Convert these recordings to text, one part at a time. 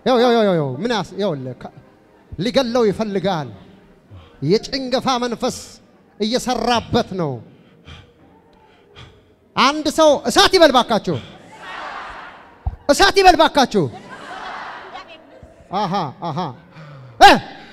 ያው ያው ያው ያው ምን ያስ ይኸውልህ ከ- ሊገለው ይፈልጋል። የጭንገፋ መንፈስ እየሰራበት ነው። አንድ ሰው እሳት ይበል ባካችሁ፣ እሳት ይበል ባካችሁ። አሃ አሃ እ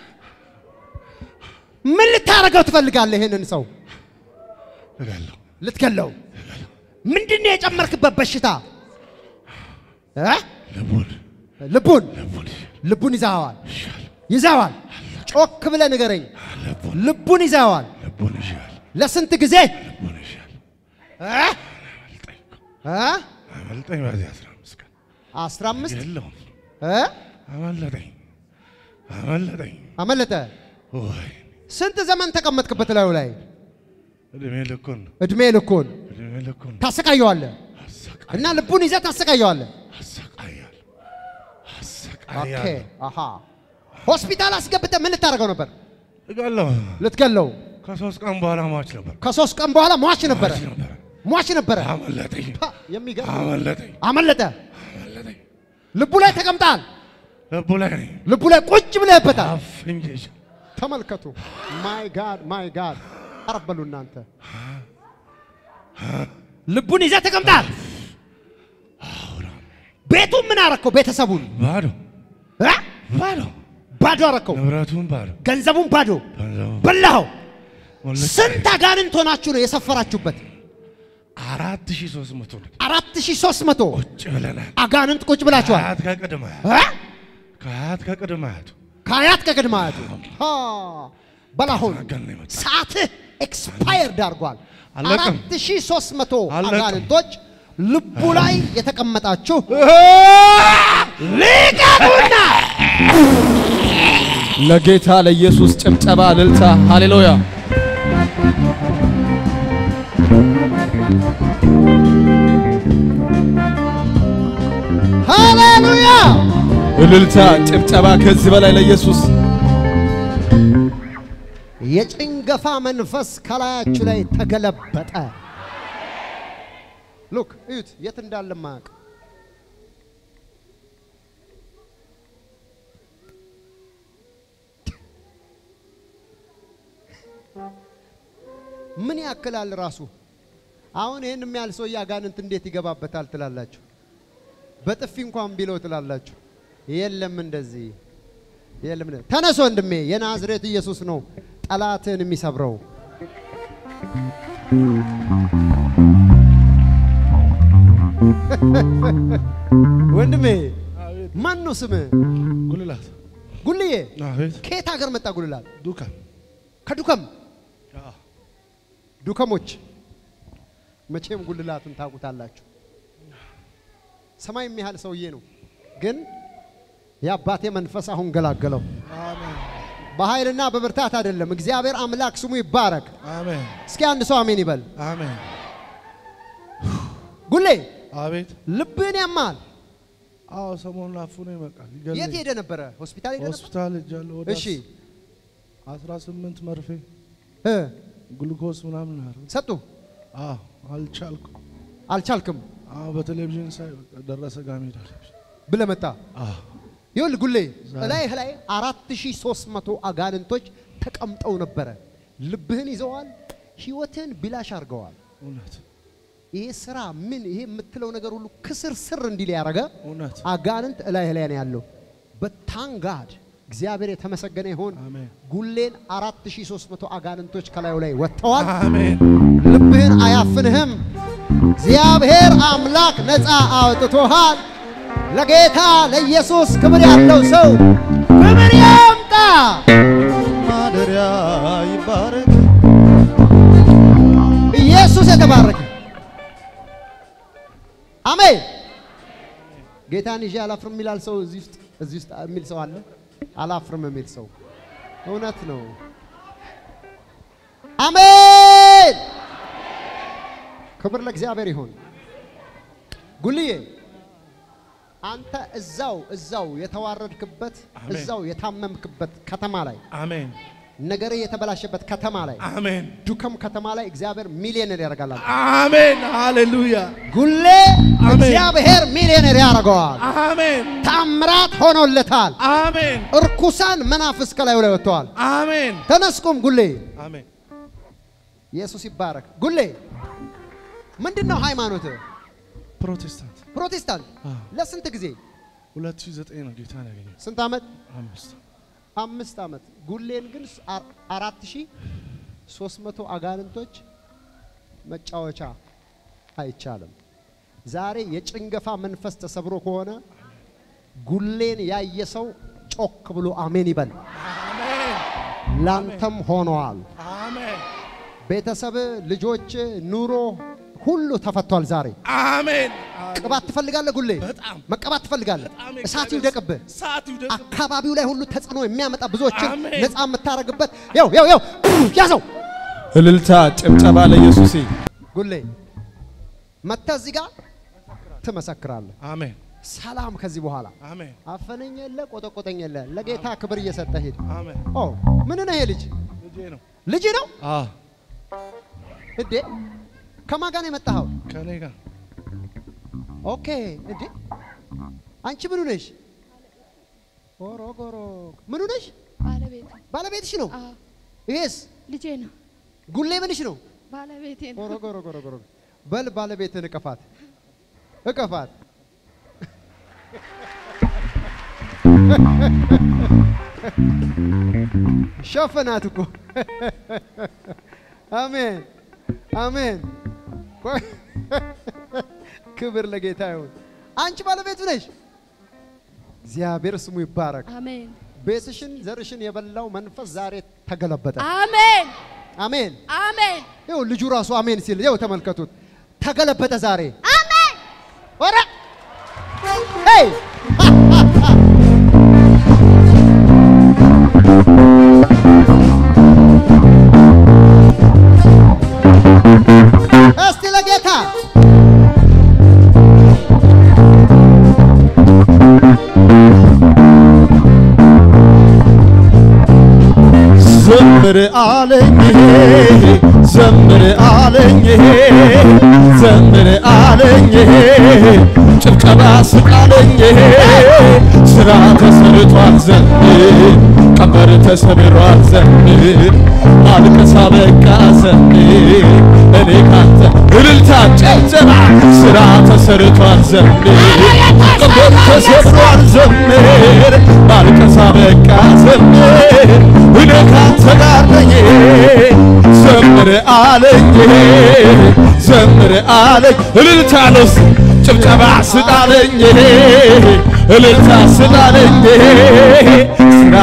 ምን ልታረገው ትፈልጋለህ? ይሄንን ሰው እላለሁ ልትገለው ምንድን ነው የጨመርክበት በሽታ እ? ልቡን ልቡን ልቡን ልቡን ይዘዋል ይሻል ይዘዋል። ጮክ ብለህ ንገረኝ። ልቡን ልቡን ይዘዋል። ልቡን ይሻል ለስንት ጊዜ ልቡን ይሻል እ? አመልጠኝ እ? አመልጠኝ በዚህ አስራ አምስት ቀን አስራ አምስት የለውም እ? አመለጠኝ አመለጠኝ አመለጠ። ወይ ስንት ዘመን ተቀመጥክበት ላዩ ላይ እድሜ ልኩን እድሜ ልኩን እድሜ ልኩን ታሰቃየዋለህ አሰቃይ እና ልቡን ይዘህ ታሰቃየዋለህ። አሰቃያል ኦኬ አሰቃያል አሃ ሆስፒታል አስገብተህ ምን ልታደርገው ነበር? እጋለሁ ልትገለው። ከሶስት ቀን በኋላ ሟች ነበር ከሶስት ቀን በኋላ ሟች ነበረ ሟች ነበረ ሟች ነበረ። አመለጠኝ ፓ፣ የሚገርም አመለጠኝ አመለጠ። አመለጠኝ ልቡ ላይ ተቀምጣል። ልቡ ላይ ነኝ ልቡ ላይ ቁጭ ብለህበታል። አፍንጅ ተመልከቱ። ማይ ጋድ ማይ ጋድ አረበሉ እናንተ ልቡን ይዘህ ተቀምጣል። ቤቱን ምን አረከው? ቤተሰቡን ባዶ እ? ባዶ ባዶ አረከው። ንብረቱን ባዶ ገንዘቡን ባዶ ገንዘቡ በላኸው። ሞልጭ። ስንት አጋንንት ሆናችሁ ነው የሰፈራችሁበት? አራት ሺህ ሶስት መቶ ነው አራት ሺህ ሶስት መቶ ቁጭ ብለናል አጋንንት ቁጭ ብላችኋል። ከአያት ከቅድመ አያቱ እ? ከአያት ከቅድመ አያቱ ከአያት ከቅድመ አያቱ ሀ፣ በላሁን አጋን ነው የመጣ ሰዓትህ ኤክስፓየርድ አድርጓል። አለቀም። አራት ሺህ ሶስት መቶ አለቀም። አጋንንቶች ልቡ ላይ የተቀመጣችሁ ልቀቁና ለጌታ ለኢየሱስ ጭብጨባ፣ እልልታ፣ ሃሌሉያ። ሃሌሉያ እልልታ፣ ጭብጨባ ከዚህ በላይ ለኢየሱስ የጭንገፋ መንፈስ ከላያችሁ ላይ ተገለበጠ። ሉክ እዩት፣ የት እንዳለ ማያውቅ ምን ያክላል ራሱ። አሁን ይህን የሚያህል ሰውዬ አጋንንት እንዴት ይገባበታል ትላላችሁ? በጥፊ እንኳን ቢለው ትላላችሁ። የለም እንደዚህ የለም። እንደ- ተነስ ወንድሜ፣ የናዝሬት ኢየሱስ ነው ጠላትን የሚሰብረው። ወንድሜ ማን ነው ስምህ? ጉልላት ጉልዬ። አቤት ከየት ሀገር መጣ ጉልላት? ዱካን ከዱከም ዱከሞች መቼም ጉልላትን ታውቁታላችሁ። ሰማይ የሚያህል ሰውዬ ነው፣ ግን የአባቴ መንፈስ አሁን ገላገለው። አሜን በኃይልና በብርታት አይደለም። እግዚአብሔር አምላክ ስሙ ይባረክ። አሜን እስኪ አንድ ሰው አሜን ይበል። አሜን ጉሌ አቤት ልብህን ያማል። አዎ ሰሞኑን አፉነ ይመቃል የት ይገለኝ ሄደ ነበረ? ሆስፒታል ሄደ ነበር? ሆስፒታል ሄጃለሁ ወደ እሺ አስራ ስምንት መርፌ እ ግሉኮስ ምናምን አረ ሰጡ አዎ አልቻልኩም አልቻልክም አዎ በቴሌቪዥን ሳይ በቃ ደረሰ ጋር መሄድ አለብኝ ብለህ መጣ። አዎ ይኸውልህ ጉሌ ዛሬ- እላይህ ላይ አራት ሺህ ሶስት መቶ አጋንንቶች ተቀምጠው ነበረ። ልብህን ይዘዋል። ህይወትህን ቢላሽ አድርገዋል። እውነት ይሄ ስራ ምን ይሄ የምትለው ነገር ሁሉ ክስር ስር እንዲል ያደረገ እውነት አጋንንት እላይህ ላይ ነው ያለው። በታንጋድ እግዚአብሔር የተመሰገነ ይሆን። አሜን ጉሌን 4300 አጋንንቶች ከላዩ ላይ ወጥተዋል። አሜን ልብህን አያፍንህም። እግዚአብሔር አምላክ ነፃ አውጥቶሃል። ለጌታ ለኢየሱስ ክብር ያለው ሰው ክብር ያምጣ። ማደሪያ ይባረክ ኢየሱስ የተባረከ አሜን። ጌታን ይዤ አላፍርም የሚላል ሰው እዚህ ውስጥ እዚህ ውስጥ የሚል ሰው አለ። አላፍርም የሚል ሰው እውነት ነው። አሜን። ክብር ለእግዚአብሔር ይሁን። ጉልዬ አንተ እዛው እዛው የተዋረድክበት አሜን። እዛው የታመምክበት ከተማ ላይ አሜን ነገር የተበላሸበት ከተማ ላይ አሜን ዱከም ከተማ ላይ እግዚአብሔር ሚሊዮነር ያደርጋል። አሜን ሃሌሉያ ጉሌ አሜን። እግዚአብሔር ሚሊዮነር ያደርገዋል። አሜን ታምራት ሆኖለታል። አሜን እርኩሳን መናፍስ ከላዩ ላይ ወጥተዋል። አሜን ተነስኩም ጉሌ አሜን ኢየሱስ ይባረክ። ጉሌ ምንድን ነው ሃይማኖት? ፕሮቴስታንት ፕሮቴስታንት። አዎ። ለስንት ጊዜ? 2009 ነው ጌታን ያገኘው ስንት ዓመት? አምስት አምስት ዓመት። ጉሌን ግን አ- አራት ሺህ ሶስት መቶ አጋንንቶች መጫወቻ አይቻልም። ዛሬ የጭንገፋ መንፈስ ተሰብሮ ከሆነ ጉሌን ያየ ሰው ጮክ ብሎ አሜን ይበል። አሜን ላንተም ሆነዋል። አሜን ቤተሰብ፣ ልጆች፣ ኑሮ ሁሉ ተፈቷል ዛሬ። አሜን ቅባት ትፈልጋለህ? ጉሌ በጣም መቀባት ትፈልጋለህ? በጣም እሳት የእግዚአብሔር ይውደቅብህ። እሳት ይውደቅብህ አካባቢው ላይ ሁሉ ተጽዕኖ የሚያመጣ ብዙዎችን አሜን። ነፃ የምታደርግበት ያው ያው ያው ያዘው እልልታ ጭብጨባ ለኢየሱስ ጉሌ መጥተህ እዚህ ጋር ትመሰክራለህ። አሜን ሰላም ከዚህ በኋላ አሜን አፈነኝ የለ ቆጠቆጠኝ የለ ለጌታ ክብር እየሰጠ ሄድ። አሜን ኦ ምን ነው ይሄ ልጅ ልጄ ነው ልጅ ነው አ እንዴ? ከማን ጋር ነው የመጣኸው? ከኔ ጋር ኦኬ እንዴ አንቺ ምኑ ነሽ? ኦሮ ጎሮ ምኑ ነሽ? ባለቤት ባለቤትሽ ነው። አዎ ይሄስ ልጄ ነው። ጉሌ ምንሽ ነው? ባለቤቴ ነው። ኦሮ ጎሮ ጎሮ ጎሮ በል ባለቤትን እቀፋት እቀፋት። ሸፈናት እኮ አሜን አሜን። ቆይ ክብር ለጌታ ይሁን። አንቺ ባለቤቱ ነሽ። እግዚአብሔር ስሙ ይባረክ። አሜን ቤትሽን ዘርሽን የበላው መንፈስ ዛሬ ተገለበጠ። አሜን አሜን። አሜን ይኸው ልጁ ራሱ አሜን ሲል ይኸው ተመልከቱት፣ ተገለበጠ ዛሬ። አሜን ኧረ ሄይ እስቲ ለጌታ ዘምር አለኝ ዘምር አለኝ ዘምር አለኝ ጭብጨባ ስጣለኝ ስራ ተሰርቷል ዘምር ቀንበር ተሰብሯል ዘምር ማልቀስ አበቃ ዘምር እኔ ካንተ እልልታ ጭብጨባ ስራ ተሰርቷል ዘምር ቀንበር ተሰብሯል ዘምር ማልቀስ አበቃ ዘምር እኔ ካንተ ጋር ነኝ ዘምር አለኝ ዘምር አለኝ እልልታ ለስ ጭብጨባ ስጣለኝ እልልታ ስጣለኝ ስራ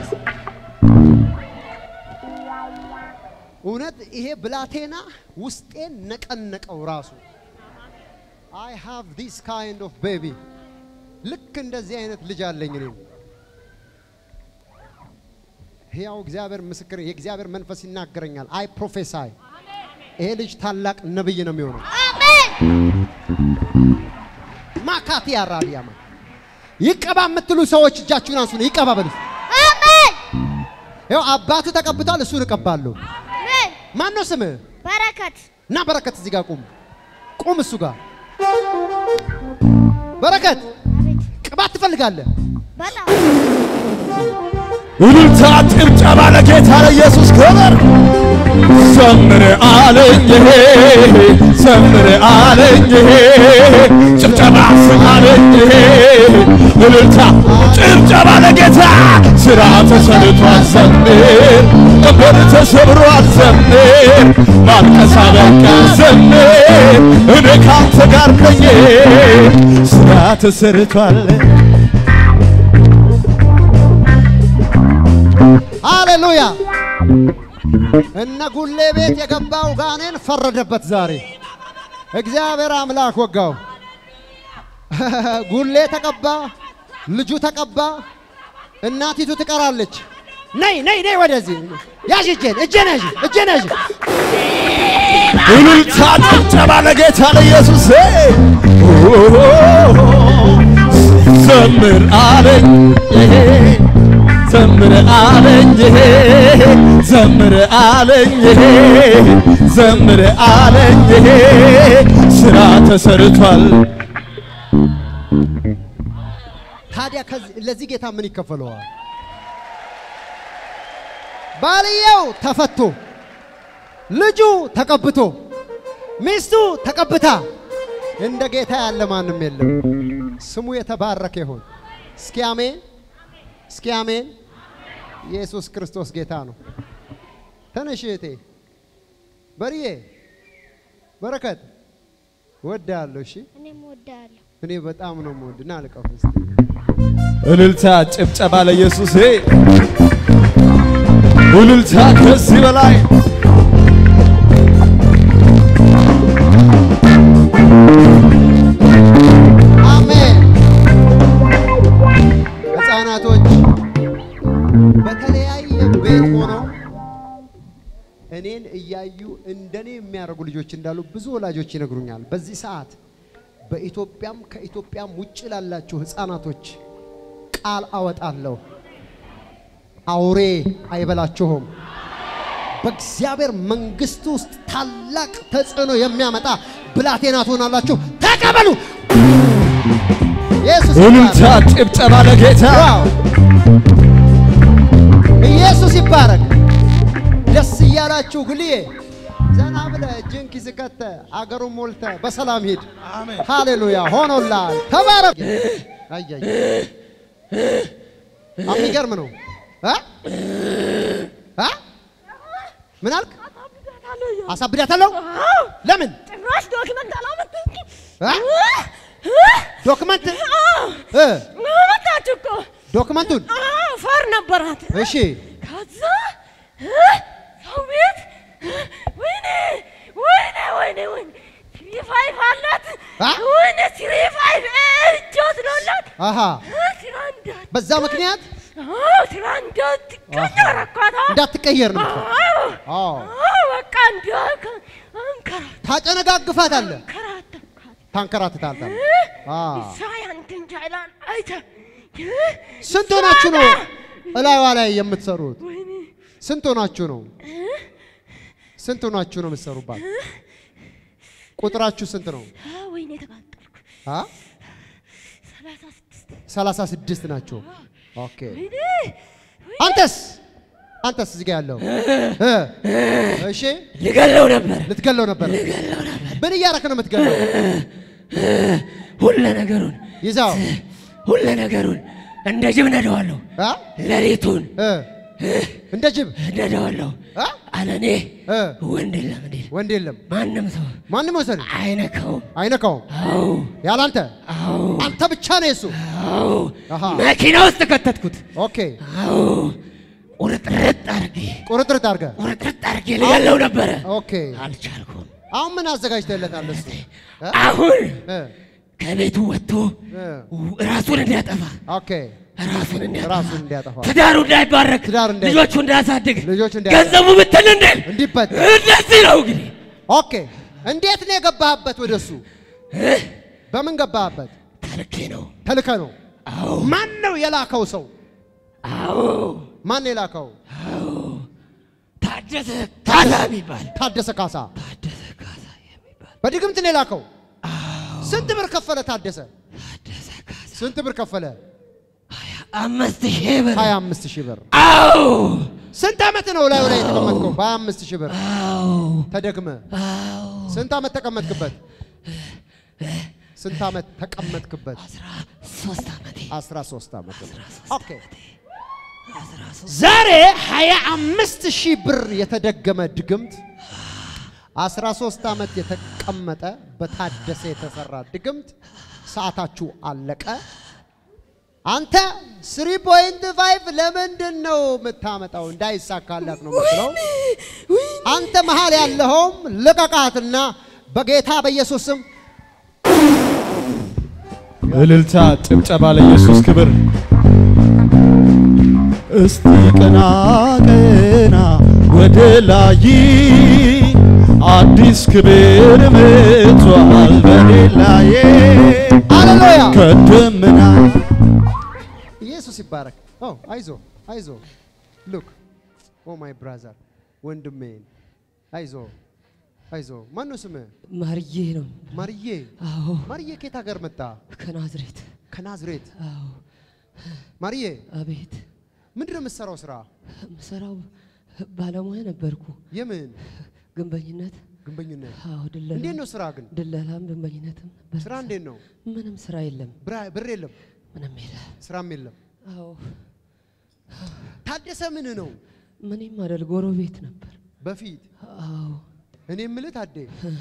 እውነት ይሄ ብላቴና ውስጤን ነቀነቀው ራሱ አይ ሃቭ ዲስ ካይንድ ኦፍ ቤቢ ልክ እንደዚህ አይነት ልጅ አለኝ እኔ ሕያው እግዚአብሔር ምስክር የእግዚአብሔር መንፈስ ይናገረኛል አይ ፕሮፌሳይ ይሄ ልጅ ታላቅ ነብይ ነው የሚሆነው ማካቲ ያራቢያማ ይቀባ የምትሉ ሰዎች እጃችሁን አንሱ ነው ይቀባ በሉ አሜን ይኸው አባቱ ተቀብቷል እሱን እቀባለሁ አሜን ማን ነው ስምህ በረከት እና በረከት እዚህ ጋር ቁም ቁም እሱ ጋር በረከት አቤት ቅባት ትፈልጋለህ በጣም እልልታ ጭብጨባ ለጌታ ለኢየሱስ ክብር ዘምር አለኝ ዘምር አለኝ ጭብጨባ ስማለኝ እልልታ ጭብጨባ ለጌታ ስራ ተሰርቷል ዘምር ቀንበር ተሰብሯል ዘምር ማልቀስ አበቃ ዘምር እኔ ካንተ ጋር ነኝ ስራ ተሰርቷል ሃሌሉያ እነ ጉሌ ቤት የገባው ጋኔን ፈረደበት ዛሬ እግዚአብሔር አምላክ ወጋው ጉሌ ተቀባ ልጁ ተቀባ እናቲቱ ትቀራለች ነይ ነይ ነይ ወደዚህ ያዥ እጄን እጄን ያዥ እጄን ያዥ እልልታ ጭብጨባ ለጌታ ለኢየሱስ ዘምር አለኝ ዘምር አለኝ ዘምር አለኝ ዘምር አለኝ ስራ ተሰርቷል ታዲያ ከዚህ- ለዚህ ጌታ ምን ይከፈለዋል? ባልየው ተፈቶ ልጁ ተቀብቶ ሚስቱ ተቀብታ እንደ ጌታ ያለ ማንም የለም። ስሙ የተባረከ ይሁን። እስኪ አሜን፣ እስኪ አሜን። ኢየሱስ ክርስቶስ ጌታ ነው። ተነሽ እህቴ በርዬ በረከት ወዳለሁ። እሺ እኔም እወድሃለሁ። እኔ በጣም ነው የምወድ። ና ልቀፍ እስቲ እልልታ ጭብጨባ ለኢየሱስ እልልታ ከዚህ በላይ አሜን። ህፃናቶች በተለያየ ቤት ሆነው እኔን እያዩ እንደኔ የሚያደርጉ ልጆች እንዳሉ ብዙ ወላጆች ይነግሩኛል። በዚህ ሰዓት በኢትዮጵያም ከኢትዮጵያም ውጭ ላላችሁ ህፃናቶች ቃል አወጣለሁ። አውሬ አይበላችሁም። በእግዚአብሔር መንግስት ውስጥ ታላቅ ተጽዕኖ የሚያመጣ ብላቴና ትሆናላችሁ። ተቀበሉ። ኢየሱስ እልልታ ይባረክ። ጭብጨባ ለጌታ ዋው! ኢየሱስ ይባረክ። ደስ እያላችሁ ግልዬ ዘና ብለህ እጅን ኪስ ከተህ አገሩን ሞልተህ በሰላም ሂድ። አሜን። ሃሌሉያ ሆኖላል። ተባረክ። አያይ የሚገርም ነው። እ? እ? ምን አልክ? አሳብዳታለሁ። ለምን? ጭራሽ ዶክመንት አላመጣችም። እ? ዶክመንት እ? አመጣች እኮ ዶክመንቱን አዎ፣ ፈር ነበራት። እሺ ከዛ እ፣ ሰው ቤት እ፣ ወይኔ ወይኔ ወይኔ ወይኔ ትሪ ፋይቭ አላት። አ? ወይኔ ትሪ ፋይቭ እጆት ነው አላት። አሃ እ፣ ትራ እንዳት በዛ ምክንያት አዎ፣ ትራ እንዳትቀየር አኳታ እንዳትቀየር ነው። አዎ፣ አዎ አዎ፣ በቃ እንዲያልክ አንከራት ታጨነጋግፋታለህ፣ ከራተካት ታንከራትታታለህ። አዎ ሳይ አንተን ጃይላን አይተ ስንት ሆናችሁ ነው እላይዋ ላይ የምትሰሩት? ወይኔ ስንት ሆናችሁ ነው? ስንት ሆናችሁ ነው የምትሰሩባት? ቁጥራችሁ ስንት ነው? አ፣ ወይኔ ተቃጠልኩ። አ? ሰላሳ ስድስት ሰላሳ ስድስት ናቸው። ኦኬ ወይኔ አንተስ አንተስ እዚህ ጋር ያለው እ? እሺ ልገለው ነበር ልትገለው ነበር። ምን እያረክ ነው የምትገለው? ሁለ ነገሩን ይዛው ሁለ ነገሩን እንደ ጅብ ነደዋለሁ። አ? ሌሊቱን እ? እንደ ጅብ ነደዋለሁ። አ? አለኔ እ? ወንድ የለም እንዴ ወንድ የለም። ማንም ሰው ማንም ወሰድ አይነካውም። አይነካውም። አዎ ያላንተ አዎ አንተ ብቻ ነው የሱ። አዎ አሃ መኪና ውስጥ ከተትኩት። ኦኬ አዎ ቁርጥርጥ አድርጌ ቁርጥርጥ አድርገህ ቁርጥርጥ አድርጌ ልገለው ነበረ። ኦኬ አልቻልኩም። አሁን ምን አዘጋጅተለታል እሱ? እ? አሁን እ? ከቤቱ ወጥቶ እ? ራሱን እንዲያጠፋ ኦኬ ራሱን እንዲያጠፋ ራሱን እንዲያጠፋ ትዳሩ እንዳይባረክ ትዳር እንዳይ- ልጆቹ እንዳያሳድግ ልጆቹ እንዳያሳድግ፣ ገንዘቡ ብትን እንድል እንዲበት እንደዚህ ነው እንግዲህ ኦኬ እንዴት ነው የገባህበት ወደሱ? በምን ገባህበት? ተልኬ ነው። ተልከ ነው። አዎ ማን ነው የላከው ሰው? አዎ ማን ነው የላከው? ታደሰ ካሳ የሚባል ታደሰ ካሳ ታደሰ ካሳ የሚባል በድግምት ነው የላከው። ስንት ብር ከፈለ ታደሰ? ታደሰ ካሳ ስንት ብር ከፈለ? አምስት ሺህ ብር 25 ሺህ ብር። አዎ ስንት ዓመት ነው ላዩ ላይ የተቀመጥከው? በ25 ሺህ ብር አዎ ተደግመ አዎ ስንት ዓመት ተቀመጥክበት? ስንት ዓመት ተቀመጥክበት? አስራ ሶስት ዓመቴ 13 ዓመት ነው። ኦኬ አስራ ሶስት ዛሬ 25 ሺህ ብር የተደገመ ድግምት 13 ዓመት የተቀመጠ በታደሰ የተሰራ ድግምት ሰዓታችሁ አለቀ። አንተ 3.5 ለምንድን ነው የምታመጣው? እንዳይሳካላት ነው የምትለው። አንተ መሃል ያለኸውም ልቀቃትና በጌታ በኢየሱስ ስም እልልታ ጭብጨባ ለኢየሱስ ክብር እስቲ ቀና ቀና ወደ ላይ አዲስ ክብር መጥቷል በኔ ላይ ሃሌሉያ ከደመና ኢየሱስ ይባረክ። ኦ አይዞ አይዞ ሉክ ኦ ማይ ብራዘር ወንድሜን፣ አይዞ አይዞ። ማን ነው ስምህ? ማርዬ ነው። ማርዬ። አዎ ማርዬ ከየት ሀገር መጣ? ከናዝሬት። ከናዝሬት። አዎ ማርዬ አቤት። ምንድን ነው የምትሰራው ስራ? ምሰራው ባለሙያ ነበርኩ። የምን ግንበኝነት። ግንበኝነት? አዎ ድለላ። እንዴት ነው ስራ ግን? ድለላም ግንበኝነትም ነበር። ስራ እንዴት ነው? ምንም ስራ የለም። ብራ- ብር የለም፣ ምንም የለ። ስራም የለም። አዎ ታደሰ ምን ነው ምንም አይደል። ጎረቤት ነበር። በፊት አዎ እኔ የምልህ ታዴ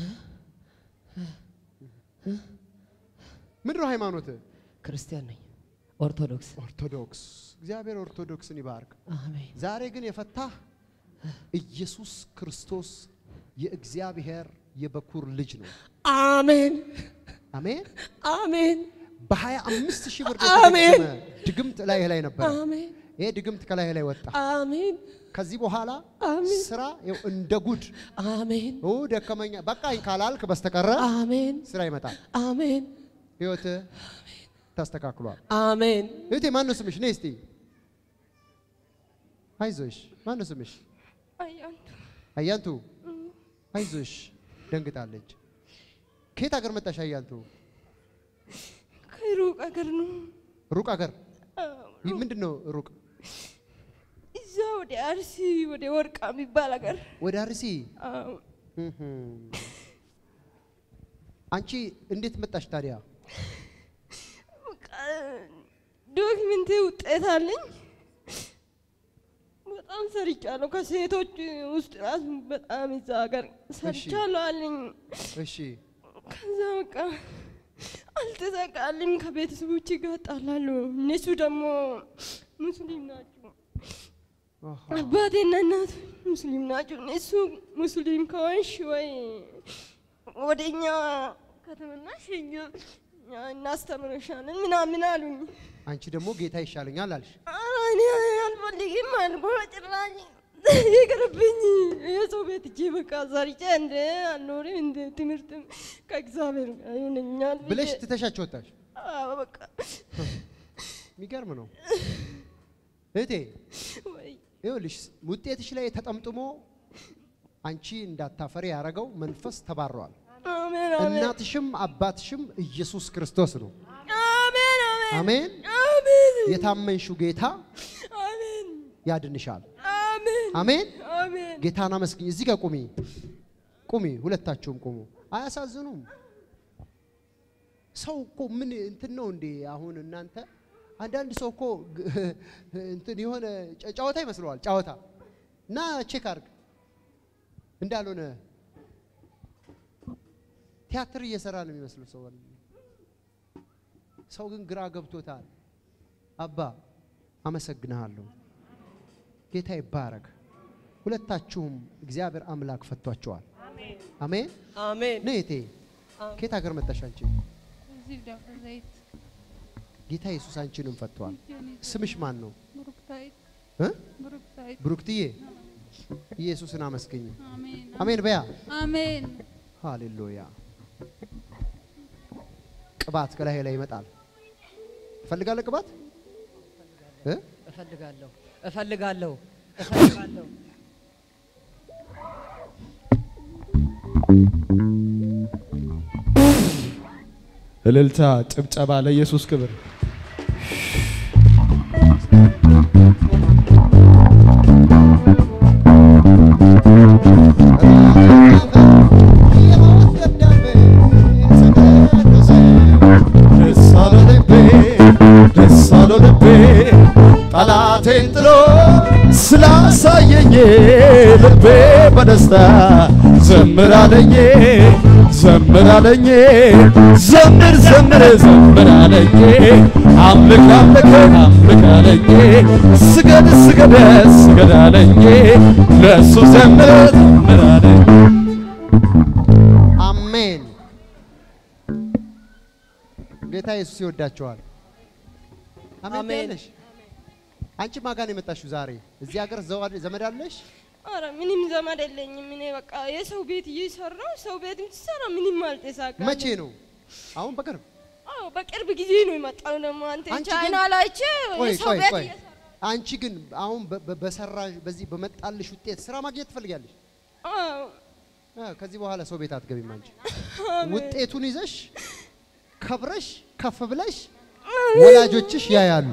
ምንድን ነው ሃይማኖት? ክርስቲያን ነኝ። ኦርቶዶክስ። ኦርቶዶክስ። እግዚአብሔር ኦርቶዶክስን ይባርክ። አሜን ዛሬ ግን የፈታህ ኢየሱስ ክርስቶስ የእግዚአብሔር የበኩር ልጅ ነው። አሜን አሜን። አሜን በሀያ አምስት ሺህ ብር አሜን። የተገመ ድግምት ላይ ላይ ነበር። አሜን ይሄ ድግምት ከላይ ላይ ወጣ። አሜን ከዚህ በኋላ አሜን። ስራ ይኸው እንደ ጉድ አሜን ኦ ደከመኛ በቃኝ ካላልክ በስተቀረ አሜን ስራ ይመጣል። አሜን ህይወትህ ተስተካክሏል። አሜን እህቴ ማን ነው ስምሽ? ነይ እስቲ አይዞሽ። ማን ነው ስምሽ? አያንቱ አያንቱ አይዞሽ። ደንግጣለች። ከየት ሀገር መጣሽ አያንቱ? ከሩቅ አገር ነው። ሩቅ ሀገር አዎ፣ ይህ ምንድን ነው ሩቅ? እዛ ወደ አርሲ ወደ ወርቃ የሚባል አገር። ወደ አርሲ። አዎ፣ እህም። አንቺ እንዴት መጣሽ ታዲያ? በቃ ዶክመንቴ ውጤት አለኝ። በጣም ሰርቻለሁ። ከሴቶች ውስጥ ራሱ በጣም እዛ ሀገር ሰርቻለሁ አለኝ። እሺ ከዛ በቃ አልተሳካልኝ። ከቤተሰቦች ጋር እጣላለሁ። እነሱ ደግሞ ሙስሊም ናቸው። አሃ። አባቴና እናት ሙስሊም ናቸው። እነሱ ሙስሊም ከሆንሽ ወይ ወደኛ ከተመናሽ እኛ እኛ እናስተምርሻለን ምናምን አሉኝ። አንቺ ደግሞ ጌታ ይሻለኛል አልሽ። ኧረ እኔ አልፈልግም አልኩ። በጭራሽ ይቅርብኝ። የሰው ቤት እጄ በቃ ሰርቼ እንደ አልኖርም እንደ ትምህርትም ከእግዚአብሔር ጋር ይሆነኛል ብዬ- ብለሽ ትተሻቸው ወጣሽ። አዎ በቃ የሚገርም ነው እህቴ። ወይ ይኸውልሽ ውጤትሽ ላይ ተጠምጥሞ አንቺ እንዳታፈሪ ያደረገው መንፈስ ተባረዋል። አሜን አሜን እናትሽም አባትሽም ኢየሱስ ክርስቶስ ነው። አሜን አሜን አሜን። አሜን የታመንሽው ጌታ አሜን ያድንሻል። አሜን አሜን። አሜን ጌታን አመስግኝ። እዚህ ጋር ቁሚ፣ ቁሚ፣ ሁለታችሁም ቁሙ። አያሳዝኑም? ሰው እኮ ምን እንትን ነው እንዴ? አሁን እናንተ አንዳንድ ሰው እኮ ግ- እንትን የሆነ ጨ- ጨዋታ ይመስለዋል። ጨዋታ እና ቼክ አርግ እንዳልሆነ ቲያትር እየሰራ ነው የሚመስለው ሰው። ሰው ግን ግራ ገብቶታል። አባ አመሰግንሃለሁ። ጌታ ይባረክ። ሁለታችሁም እግዚአብሔር አምላክ ፈቷቸዋል። አሜን። አሜን ነይ እቴ፣ ከየት ሀገር መጣሽ አንቺ? እዚህ ደብረ ዘይት ጌታ ኢየሱስ አንቺንም ፈቷል። ስምሽ ማን ነው? ብሩክታይት እ? ብሩክታይት ብሩክትዬ ኢየሱስን አመስግኝ። አሜን አሜን በያ። አሜን ሃሌሉያ። ቅባት ከላይ ላይ ይመጣል። ትፈልጋለህ ቅባት እ? እፈልጋለሁ እፈልጋለሁ እፈልጋለሁ እልልታ፣ ጭብጨባ ለኢየሱስ ክብር። ደስ አለው ልቤ ደስ አለው ልቤ ጠላቴን ጥሎ ስላሳየኝ ልቤ በደስታ ዘምር አለኝ ዘምር አለኝ ዘምር ዘምር ዘምር አለኝ አምልክ አምልክ አምልክ አለኝ ስገድ ስገድ ስገድ አለኝ ለእሱ ዘምር ዘምር አለኝ አሜን። ጌታ ኢየሱስ ይወዳቸዋል። አሜን አሜን። ትያለሽ? አንቺ ማን ጋር ነው የመጣሽው ዛሬ? እዚህ ሀገር ዘዋ- ዘመድ አለሽ? ኧረ ምንም ዘመድ የለኝም። እኔ በቃ የሰው ቤት እየሰራሁ ሰው ቤት ስሰራ ምንም አልተሳካልኝም። መቼ ነው? አሁን በቅርብ አዎ በቅርብ ጊዜ ነው የመጣው። ደግሞ አንተ አንቺ ቻይና ግን- ላይቼ ቆይ የሰው ቆይ ቤት ቆይ እየሰራሁ አንቺ ግን አሁን በ- በ- በሰራሽ በዚህ በመጣልሽ ውጤት ስራ ማግኘት ትፈልጋለሽ። አዎ አ፣ ከዚህ በኋላ ሰው ቤት አትገቢም። አንቺ ውጤቱን ይዘሽ ከብረሽ ከፍ ብለሽ ወላጆችሽ ያያሉ።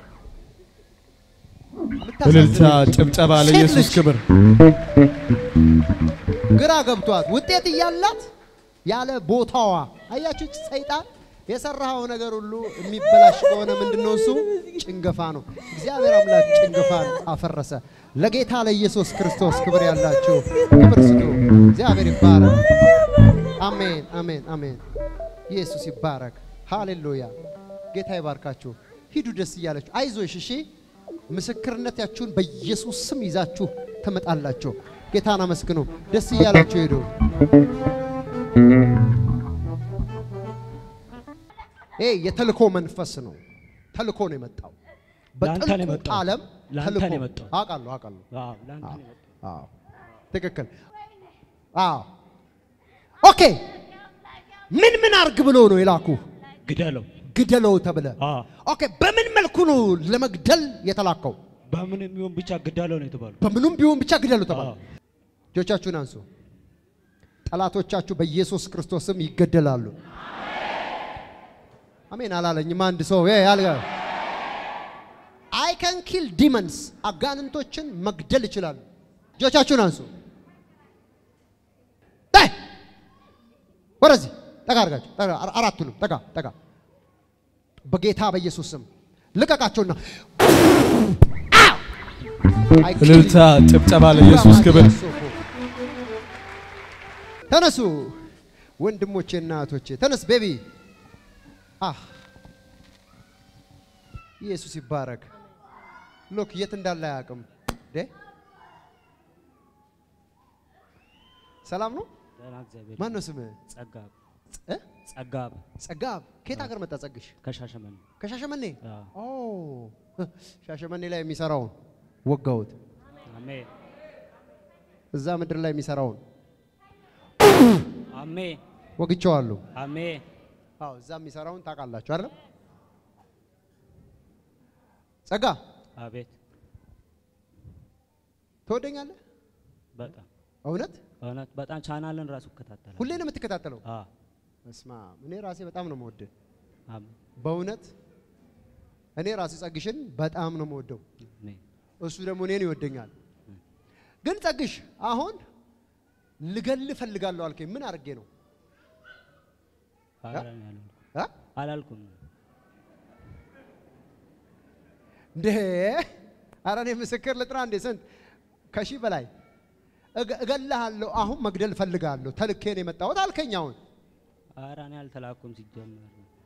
እልልታ፣ የምታሳዝን ጭብጨባ ሴት ለኢየሱስ ልጅ ክብር። ግራ ገብቷት ውጤት እያላት ያለ ቦታዋ አያችሁ፣ ሰይጣን የሰራኸው ነገር ሁሉ የሚበላሽ ከሆነ ምንድነው እሱ ጭንገፋ ነው። እግዚአብሔር አምላክ ጭንገፋን አፈረሰ። ለጌታ ለኢየሱስ ክርስቶስ ክብር ያላችሁ ክብር ስጡ። እግዚአብሔር ይባረክ። አሜን፣ አሜን፣ አሜን። ኢየሱስ ይባረክ። ሃሌሉያ። ጌታ ይባርካችሁ። ሂዱ ደስ እያላችሁ አይዞሽ። እሺ ምስክርነታችሁን በኢየሱስ ስም ይዛችሁ ትመጣላችሁ። ጌታን አመስግኑ። ደስ እያላችሁ ሄዱ። ይሄ የተልኮ መንፈስ ነው። ተልኮ ነው የመጣው። ለአንተ ነው በጥልቁ የመጣው። ዓለም ለአንተ ተልኮ ነው የመጣው። አውቃለሁ፣ አውቃለሁ። አዎ፣ ለአንተ ነው የመጣው። አዎ ትክክል። አዎ ኦኬ። ምን ምን አርግ ብሎ ነው የላኩ? ግደለው። ግደለው ተብለ። አዎ፣ ኦኬ። በምን መልኩ ነው ለመግደል የተላከው? በምንም ይሁን ብቻ ግደለው ነው የተባለው። በምኑም ቢሆን ብቻ ግደሉ ተባለ። አዎ። እጆቻችሁን አንሱ። ጠላቶቻችሁ በኢየሱስ ክርስቶስም ይገደላሉ። አሜን አላለኝም አንድ ሰው ይ ያልጋ አይ ካን ኪል ዲመንስ አጋንንቶችን መግደል ይችላሉ። እጆቻችሁን አንሱ። ይ! ወደዚህ ጠጋ አድርጋችሁ ጠጋ፣ አራ- አራቱንም ጠጋ ጠጋ። በጌታ በኢየሱስ ስም ልቀቃቸውና አው! I kill እልልታ፣ you. ጭብጨባ ለኢየሱስ ክብር። ተነሱ ወንድሞቼና እህቶቼ ተነስ ቤቢ አህ ኢየሱስ ይባረክ ሎክ የት እንዳለ አያውቅም ዴ ሰላም ነው ደህና እግዚአብሔር ማን ነው ስምህ ጸጋብ እ? ጸጋብ ጸጋብ ከየት ሀገር መጣ ጸግሽ ከሻሸመኔ ከሻሸመኔ አዎ። ኦ ሻሸመኔ ላይ የሚሰራውን ወጋሁት አሜን እዛ ምድር ላይ የሚሰራውን አሜን ወግቼዋለሁ አሜን አዎ እዛ የሚሰራውን ታውቃላችሁ አይደል ጸጋ አቤት ትወደኛለህ በጣም እውነት እውነት በጣም ቻናልን ራሱ እከታተላለሁ። ሁሌ ነው የምትከታተለው አዎ እስማ እኔ ራሴ በጣም ነው የምወድህ አሜን በእውነት እኔ ራሴ ጸግሽን በጣም ነው የምወደው አሜን እሱ ደግሞ እኔን ይወደኛል ግን ጸግሽ አሁን ልገል እፈልጋለሁ አልከኝ ምን አድርጌ ነው ኧረ እኔ አላልኩም እ? አላልኩም እንዴ ኧረ እኔ ምስክር ልጥራ እንዴ ስንት ከሺህ በላይ እገ- እገልሃለሁ አሁን መግደል እፈልጋለሁ ተልኬ ነው የመጣሁት አልከኝ አሁን ኧረ እኔ አልተላኩም ሲጀመር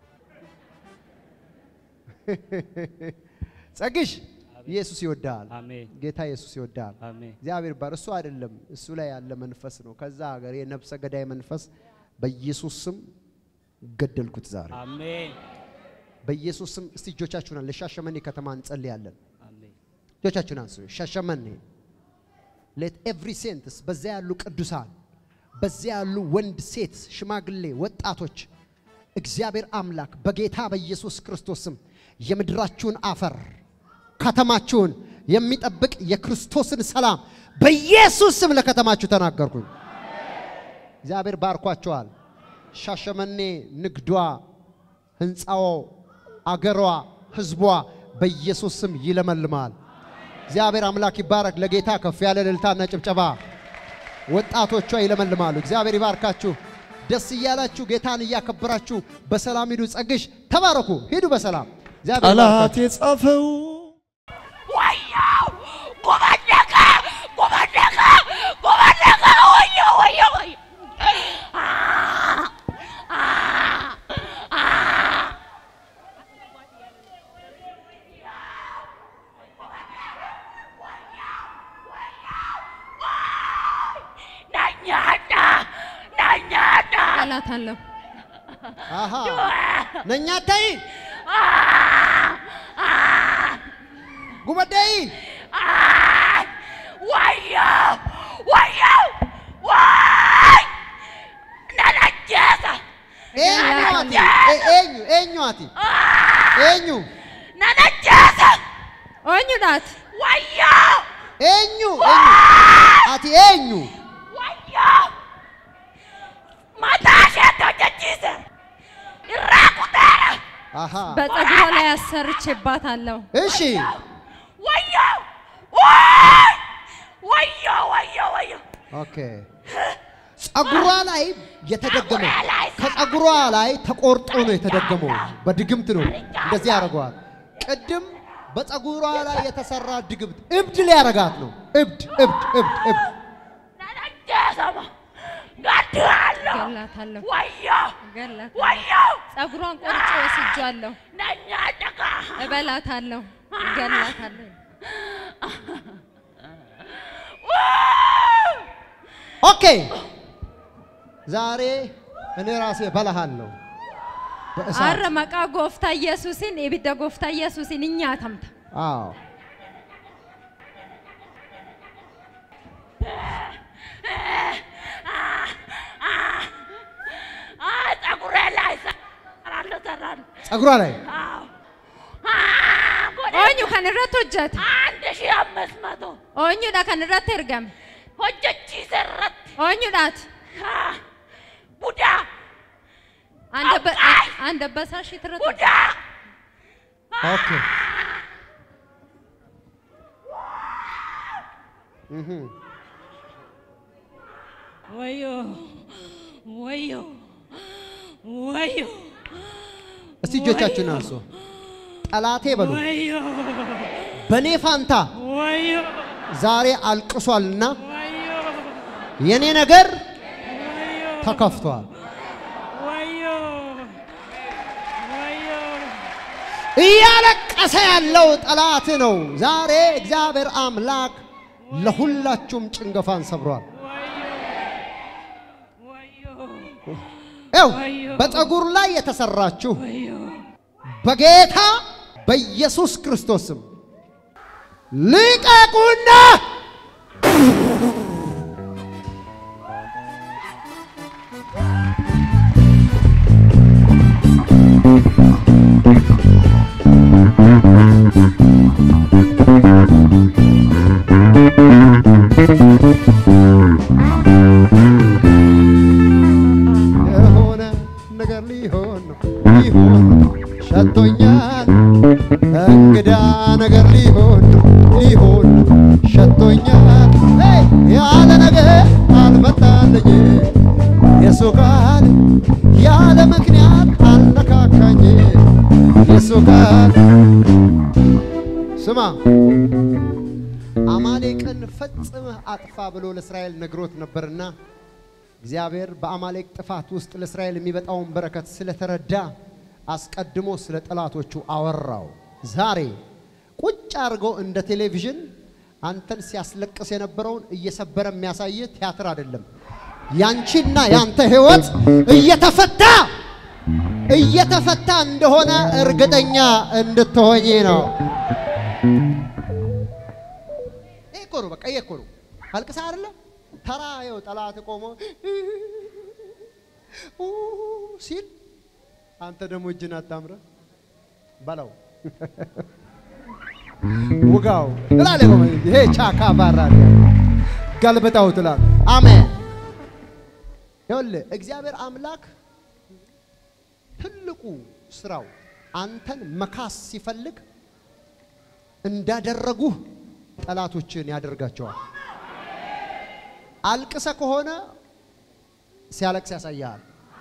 ጸግሽ ኢየሱስ ይወድሃል አሜን ጌታ ኢየሱስ ይወድሃል አሜን እግዚአብሔር ባር እሱ አይደለም እሱ ላይ ያለ መንፈስ ነው ከዛ ሀገር የነፍሰ ገዳይ መንፈስ በኢየሱስ ስም ገደልኩት ዛሬ አሜን በኢየሱስ ስም እስቲ እጆቻችሁን ለሻሸመኔ ከተማ እንጸልያለን አሜን እጆቻችሁን አንሱ ሻሸመኔ ሌት ኤቭሪ ሴንትስ በዚያ ያሉ ቅዱሳን በዚያ ያሉ ወንድ ሴት ሽማግሌ ወጣቶች እግዚአብሔር አምላክ በጌታ በኢየሱስ ክርስቶስ ስም የምድራችሁን አፈር ከተማችሁን የሚጠብቅ የክርስቶስን ሰላም በኢየሱስ ስም ለከተማችሁ ተናገርኩኝ እግዚአብሔር ባርኳቸዋል ሻሸመኔ ንግዷ ህንፃዋ አገሯ ህዝቧ በኢየሱስ ስም ይለመልማል እግዚአብሔር አምላክ ይባረክ ለጌታ ከፍ ያለ እልልታና ጭብጨባ ወጣቶቿ ይለመልማሉ እግዚአብሔር ይባርካችሁ ደስ እያላችሁ ጌታን እያከበራችሁ በሰላም ሂዱ ጸግሽ ተባረኩ ሂዱ በሰላም እግዚአብሔር ጠላት ይባርካችሁ። የጻፈው ወያው ጎበደቀ ጎበደቀ ጎበደቀ ወዮ ወዮ ወዮ አ አ አ ናኛና ናኛና ጠላት አለው። አሃ ነኛ ታይ ጉበዳይ ወያው ወያው ወይ ናናጀሰ ኤኙ አቲ ኤ- ኤኙ ኤኙ አቲ ኤኙ ናናጀሰ ኦኙዳት ወዮ ኤኙ ኤኙ አቲ ኤኙ ወዮ ማታሸቶ ጀቺሰ ይራቁታል አሃ በፀጉሯ ላይ አሰርቼባታለሁ። እሺ ወዮ ወይ ወዮ ወዮ ወዮ ኦኬ ጸጉሯ ላይ የተደገመ ከጸጉሯ ላይ ተቆርጦ ነው የተደገመው። በድግምት ነው እንደዚህ ያደርገዋል። ቅድም በጸጉሯ ላይ የተሰራ ድግምት እብድ ሊያረጋት ነው። እብድ እብድ እብድ እብድ ነነጀሰማ ገድላለሁ ገላታለሁ ወዮ ገላታለሁ። ወዮ ፀጉሯን ቆርጬ ወስጃለሁ። ነኛ ደጋ እበላታለሁ፣ ገላታለሁ። ኦኬ ዛሬ እኔ ራሴ በላሃለሁ በእሳት አረ መቃ ጎፍታ ኢየሱስን ኢብደ ጎፍታ ኢየሱስን እኛ ተምታ አዎ ፀጉሬ ላይ ሰራለሁ ሰራለሁ ጸጉሯ ላይ አዎ ኦኙ ከንረት ሆጀት አንድ ሺህ አምስት መቶ ኦኙዳ ከንረት ኤርገም hojjechiise irratti ኦኙዳት haa, ቡዳ አንደበሳሽ ትረት ቡዳ ኦኬ እህ ወዮ ወዮ ወዮ እስቲ እጆቻችሁን አንሱ። ጠላቴ በሉ ወዮ በኔ ፋንታ ወዮ ዛሬ አልቅሷልና የኔ ነገር ተከፍቷል። ወዮ ወዮ እያለቀሰ ያለው ጠላት ነው። ዛሬ እግዚአብሔር አምላክ ለሁላችሁም ጭንገፋን ሰብሯል። ይኸው በፀጉር ላይ የተሰራችሁ በጌታ በኢየሱስ ክርስቶስ ስም ልቀቁና የሆነ ነገር ሊሆን ነው ሊሆን ነው ሸቶኛል። እንግዳ ነገር ሊሆን ነው ሊሆን ነው ሸቶኛል። ሄይ! ያለ ነገር አልመጣልኝ የሱ ቃል ያለ ምክንያት አልነካካኝ የሱ ቃል ስማ አማሌቅን ፈጽመህ አጥፋ ብሎ ለእስራኤል ነግሮት ነበርና እግዚአብሔር በአማሌቅ ጥፋት ውስጥ ለእስራኤል የሚበጣውን በረከት ስለተረዳ አስቀድሞ ስለ ጠላቶቹ አወራው። ዛሬ ቁጭ አድርጎ እንደ ቴሌቪዥን አንተን ሲያስለቅስ የነበረውን እየሰበረ የሚያሳይ ቲያትር አይደለም። ያንቺና ያንተ ህይወት እየተፈታ እየተፈታ እንደሆነ እርግጠኛ እንድትሆኚ ነው። ይሄ እኮ ነው፣ በቃ ይሄ እኮ ነው። አልቅሳ አይደለ ተራ ይኸው ጠላት ቆሞ ኡ ሲል አንተ ደግሞ እጅን አጣምረ በለው ውጋው ትላለህ። ቆመ ይሄ ቻካ ባራ ገልብጠው ትላለህ። አሜን። ይኸውልህ እግዚአብሔር አምላክ ትልቁ ስራው አንተን መካስ ሲፈልግ እንዳደረጉህ ጠላቶችን ያደርጋቸዋል። አልቅሰ ከሆነ ሲያለቅስ ያሳያል።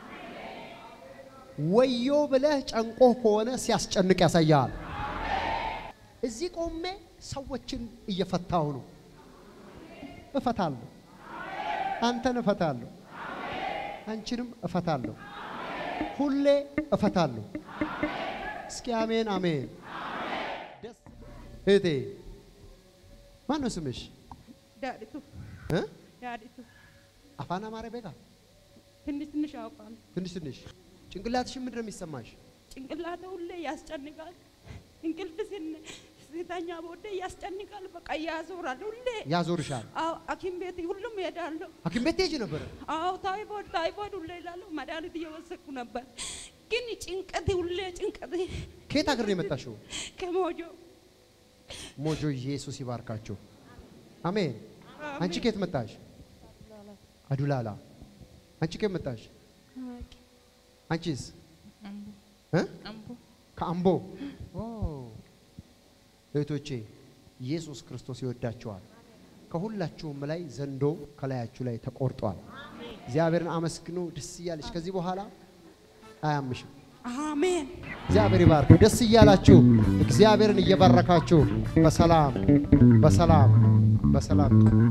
ወዮ ብለህ ጨንቆህ ከሆነ ሲያስጨንቅ ያሳያል። እዚህ ቆሜ ሰዎችን እየፈታሁ ነው። እፈታለሁ። አንተን እፈታለሁ። አንቺንም እፈታለሁ። ሁሌ እፈታለሁ። እስኪ አሜን አሜን። ደስ እህቴ ማን ነው ስምሽ? ዳዲቱ እ? ዳዲቱ አፋን አማረ ቤጋ ትንሽ ትንሽ አውቃለሁ። ትንሽ ትንሽ ጭንቅላትሽ ምንድን ነው የሚሰማሽ? ጭንቅላቴ ሁሌ ያስጨንቃል። እንቅልፍ ስን ስተኛ በወደ ያስጨንቃል። በቃ ያዞራል ሁሌ። ያዞርሻል። አዎ ሐኪም ቤት ሁሉም እሄዳለሁ። ሐኪም ቤት ትሄጂ ነበረ? አዎ ታይፎይድ ታይፎይድ ሁሌ ይላለሁ። መድኃኒት እየወሰድኩ ነበር። ግን ጭንቀት ሁሌ ጭንቀት ከየት ሀገር ነው የመጣሽው? ከሞጆ ሞጆ ኢየሱስ ይባርካችሁ። አሜን። አንቺ ከየት መጣሽ? አዱላላ። አንቺ ከየት መጣሽ? አንቺስ? እ? ከአምቦ። ኦ እህቶቼ ኢየሱስ ክርስቶስ ይወዳችኋል። ከሁላችሁም ላይ ዘንዶ ከላያችሁ ላይ ተቆርጧል። እግዚአብሔርን አመስግኑ። ደስ እያለች ከዚህ በኋላ አያምሽም። አሜን። እግዚአብሔር ይባርክ። ደስ እያላችሁ እግዚአብሔርን እየባረካችሁ በሰላም በሰላም በሰላም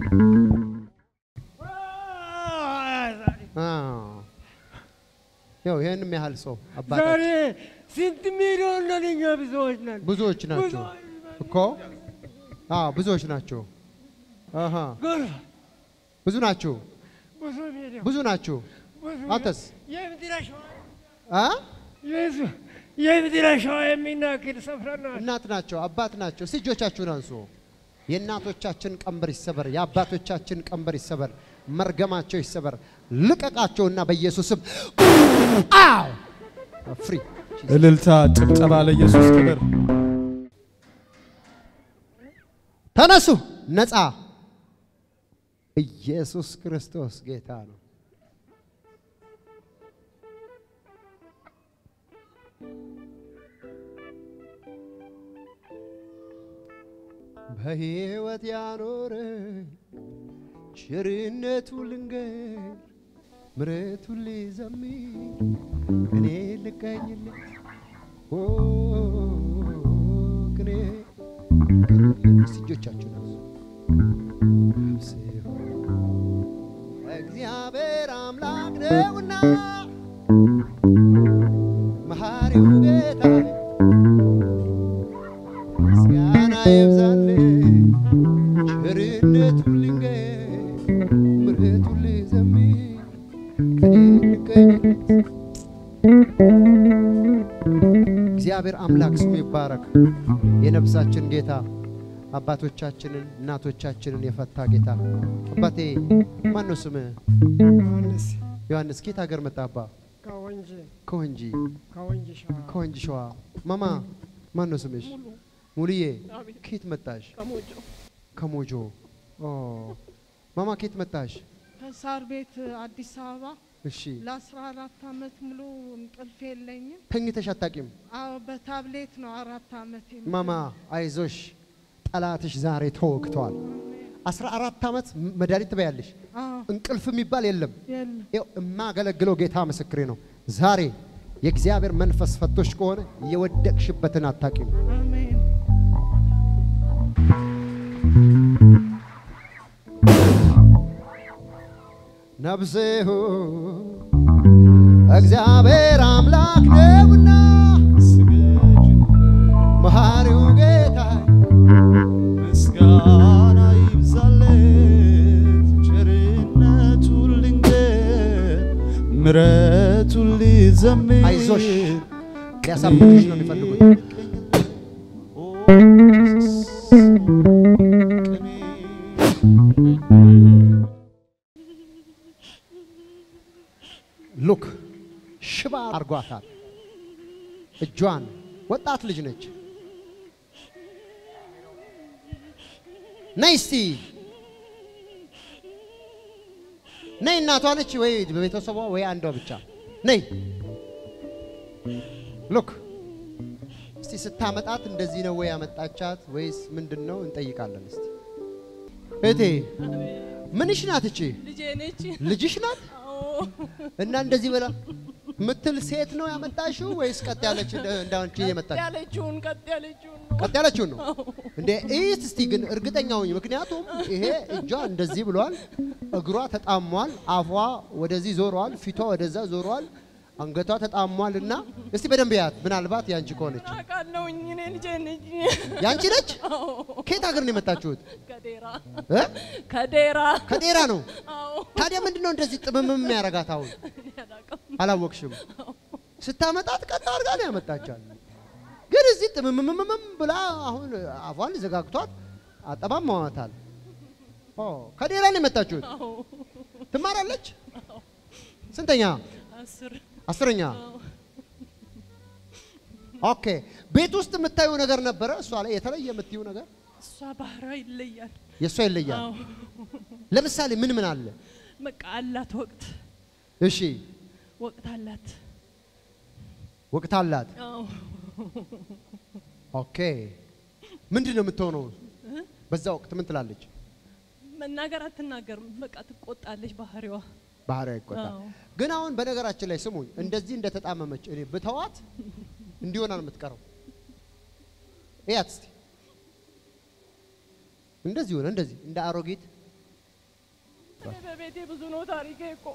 አዎ። ያው ይህንም ያህል ሰው ዛሬ አባታችን ስንት ሚሊዮን ነን እኛ ብዙዎች ነን። ብዙዎች ናቸው እኮ አዎ፣ ብዙዎች ናቸው። አሃ ጎርፍ ብዙ ናችሁ፣ ብዙ ሚሊዮን ብዙ ናችሁ። ብዙ አንተስ የምድረ ሸዋ አ የዙ የምድረ ሸዋ የሚናክል ስፍራ ናት። እናት ናቸው፣ አባት ናቸው። እስቲ እጆቻችሁን አንሱ። የእናቶቻችን ቀንበር ይሰበር፣ የአባቶቻችን ቀንበር ይሰበር፣ መርገማቸው ይሰበር። ልቀቃቸውና በኢየሱስም አው ፍሪ እልልታ፣ ጭብጨባ ለኢየሱስ ክብር። ተነሱ፣ ነፃ። ኢየሱስ ክርስቶስ ጌታ ነው። በሕይወት ያኖረ ቸርነቱ ልንገር ምሕረቱ ልዘምር እኔ ልቀኝለት ኦ ቅኔ እስቲ እጆቻችሁን አንሱ። ነፍሴ ሆይ እግዚአብሔር አምላክ ነውና መሐሪው ጌታ ምስጋና ይብዛልህ ቸርነቱን ልንገር ምሕረቱን ልዘምር ከኔ ልቀኝለት እግዚአብሔር አምላክ ስሙ ይባረክ። የነፍሳችን ጌታ አባቶቻችንን እናቶቻችንን የፈታ ጌታ አባቴ ማን ነው ስምህ? ዮሐንስ ዮሐንስ ከየት ሀገር መጣ? አባ ከወንጂ ከወንጂ ከወንጂ ሸዋ ከወንጂ ሸዋ። ማማ ማን ነው ስምሽ? ሙሉዬ ከየት መጣሽ? ከሞጆ ከሞጆ። ኦ ማማ ከየት መጣሽ? ከሳር ቤት አዲስ አበባ እሺ ለአስራ አራት አመት ሙሉ እንቅልፍ የለኝም። ተኝተሽ አታቂም? አዎ በታብሌት ነው አራት አመት ማማ አይዞሽ፣ ጠላትሽ ዛሬ ተወግቷል። አስራ አራት ዓመት መድኃኒት ትበያለሽ። አዎ እንቅልፍ የሚባል የለም። የለም ይኸው የማገለግለው ጌታ ምስክሬ ነው። ዛሬ የእግዚአብሔር መንፈስ ፈቶሽ ከሆነ የወደቅሽበትን አታቂም። አሜን ነፍሴ ሆይ እግዚአብሔር አምላክ ነውና መሐሪው ጌታ ምስጋና ይብዛለት፣ ቸርነቱን ልንገር፣ ምሕረቱን ልዘምር። አይዞሽ ሊያሳብድሽ ነው የሚፈልጉት። ሉክ ሽባ አርጓታል። እጇን ወጣት ልጅ ነች። ነይ እስቲ ነይ። እናቷ ነች ወይ በቤተሰቧ ወይ አንዷ ብቻ ነይ። ሉክ እስቲ ስታመጣት እንደዚህ ነው ወይ ያመጣቻት ወይስ ምንድን ነው እንጠይቃለን። እስቲ እቴ ምንሽ ናት እቺ? ልጄ ነች። ልጅሽ ናት እና እንደዚህ ብላ ምትል ሴት ነው ያመጣሽው ወይስ ቀጥ ያለች እንደ- እንደ አንቺ የመጣች ያለችውን ቀጥ ያለችውን ነው። ቀጥ ያለችውን ነው እንዴ? እይት እስቲ ግን እርግጠኛ ሁኝ። ምክንያቱም ይሄ እጇ እንደዚህ ብሏል፣ እግሯ ተጣሟል፣ አፏ ወደዚህ ዞሯል፣ ፊቷ ወደዛ ዞሯል፣ አንገቷ ተጣሟል። እና እስቲ በደንብ ያት፣ ምናልባት ያንቺ ከሆነች አውቃለሁኝ እኔ ልጄ ነች። ያንቺ ነች። ከየት ሀገር ነው የመጣችሁት? ከዴራ እ? ከዴራ ከዴራ ነው። አዎ ታዲያ ምንድን ነው እንደዚህ ጥምምም የሚያረጋት? አሁን እኔ አላውቅም። አላወቅሽም? ስታመጣት ቀጥ አድርጋ ነው ያመጣቻል። ግን እዚህ ጥምምምምም ብላ አሁን አፏን ዘጋግቷት አጠማማዋታል። ኦ ከዴራ ነው የመጣችሁት? ትማራለች? ስንተኛ? አስር አስረኛ። ኦኬ። ቤት ውስጥ የምታዩ ነገር ነበረ እሷ ላይ የተለየ የምትዩ ነገር እሷ ባህሯ ይለያል። የእሷ ይለያል። አዎ። ለምሳሌ ምን ምን አለ? በቃ አላት ወቅት እሺ ወቅት አላት። ወቅት አላት። አዎ ኦኬ ምንድን ነው የምትሆነው? በዛ ወቅት ምን ትላለች? መናገር አትናገርም። በቃ ትቆጣለች ባህሪዋ። ባህሪያ ይቆጣል። አዎ። ግን አሁን በነገራችን ላይ ስሙኝ፣ እንደዚህ እንደተጣመመች እኔ ብተዋት እንዲሆና ነው የምትቀረው። እያት እስቲ እንደዚህ ሆነ፣ እንደዚህ እንደ አሮጊት እኔ በቤቴ ብዙ ነው ታሪኬ እኮ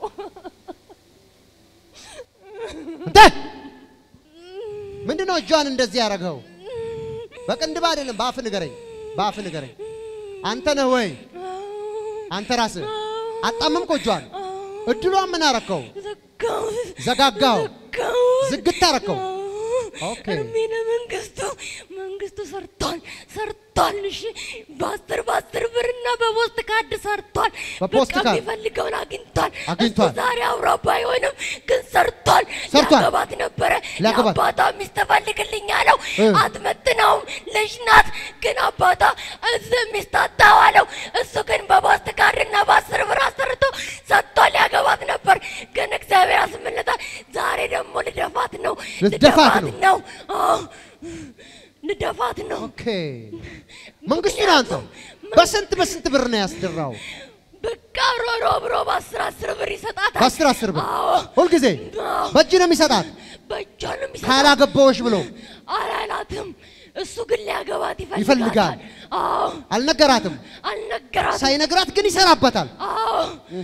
እንተ ምንድን ነው እጇን እንደዚህ ያደረገው? በቅንድብ አይደለም፣ በአፍ ንገረኝ፣ በአፍ ንገረኝ። አንተ ነህ ወይ? አንተ ራስህ አጣመምከው እጇን። እድሏን ምን አረከው? ዘጋጋው፣ ዝግት አረከው። ኦኬ እድሜ ለመንግስቱ መንግስቱ ሰርቷል ሰርቷል። እሺ በአስር በአስር ብርና በፖስት ካርድ ሰርቷል። በፖስት በቃ ካርድ የሚፈልገውን አግኝቷል። አግኝቷል። እሱ ዛሬ አውራ ባይሆንም ግን ሰርቷል። ሰርቷል። ሊያገባት ነበረ። ሊያገባት። የአባቷ ሚስት ፈልግልኝ አለው። እ። አትመጥነውም፣ ልጅ ናት። ግን አባቷ እዚህ ሚስት አታዋለው። እሱ ግን በፖስት ካርድና በአስር ብር አሰርቶ ሰጥቷል። ሊያገባት ነበር ግን እግዚአብሔር አስመለጣል። ዛሬ ደግሞ ልደፋት ነው ልትደፋት ነው? ነው አዎ፣ ልደፋት ነው። ኦኬ መንግስቱ ነህ አንተ። በስንት በስንት ብር ነው ያስደራው? በቃ ሮሮ ብሮ በአስር አስር ብር ይሰጣታል። በአስር አስር ብር አዎ፣ ሁልጊዜ አዎ፣ በእጅ ነው የሚሰጣት። በእጇ ነው የሚሰጣት። ካላገባዎች ብሎ አላላትም። እሱ ግን ሊያገባት ይፈልጋል። ይፈልጋል። አዎ፣ አልነገራትም። አልነገራትም። ሳይነግራት ግን ይሰራበታል። አዎ፣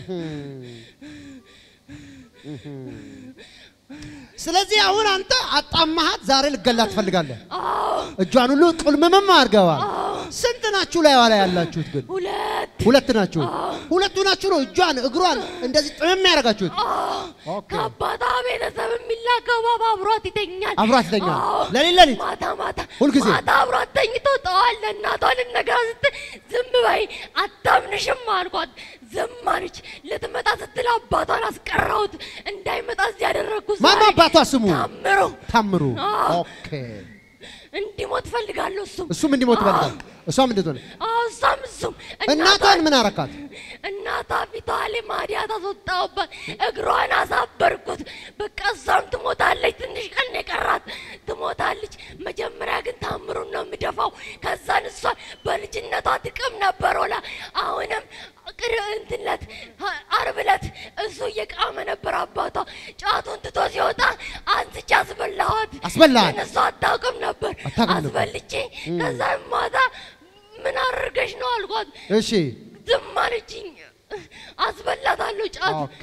ስለዚህ አሁን አንተ አጣማሃት፣ ዛሬ ልገላት ትፈልጋለህ። አዎ፣ እጇን ሁሉ ቁልምምም አድርገዋል። ስንት ናችሁ ላይ ላይ ያላችሁት? ግን ሁለት ሁለት ናችሁ። ሁለቱ ናችሁ ነው እጇን እግሯን እንደዚህ ጥምም ያደርጋችሁት። ኦኬ ከአባቷ ቤተሰብ የሚላከው ባባ አብሯት ይተኛል። አብሯት ይተኛል። አዎ። ለሊት ለሊት ማታ ማታ ሁልጊዜ? ማታ አብሯት ተኝቶ ጠዋት ለእናቷ ልነግራ ስትል ዝም በይ አታምንሽም አልኳት። ዝም አለች። ልትመጣ ስትል አባቷን አስቀረሁት እንዳይመጣ እዚህ ያደረግኩት ማን ነው ዛሬ አባቷ ስሙ? ታምሩ ታምሩ። አዎ። ኦኬ እንዲሞት ፈልጋለሁ። እሱም እሱም እንዲሞት ይፈልጋል። እሷም እንድትሆን አዎ፣ እሷም እሱም እናቷን ምን አረካት? እናቷ ፊቷ ላይ ማዲያት አስወጣሁባት፣ እግሯን አሳበርኩት። በቃ እሷም ትሞታለች። ትንሽ ቀን ነው የቀራት ትሞታለች። መጀመሪያ ግን ታምሩን ነው የምደፋው። ከዛን እሷን በልጅነቷ ጥቅም ነበር ወላ አሁንም ቅር እንትለት አርብ ዕለት እሱ እየቃመ ነበር አባቷ ጫቱን ትቶ ሲወጣ አንስቼ አስበላኋት። አስበላሃት? ግን እሷ አታውቅም ነበር። አታውቅም ነበር። አስበልቼ ከዛን ማታ ምን አድርገሽ ነው አልኳት። እሺ ዝም አለችኝ። አስበላታለሁ ጫት ኦኬ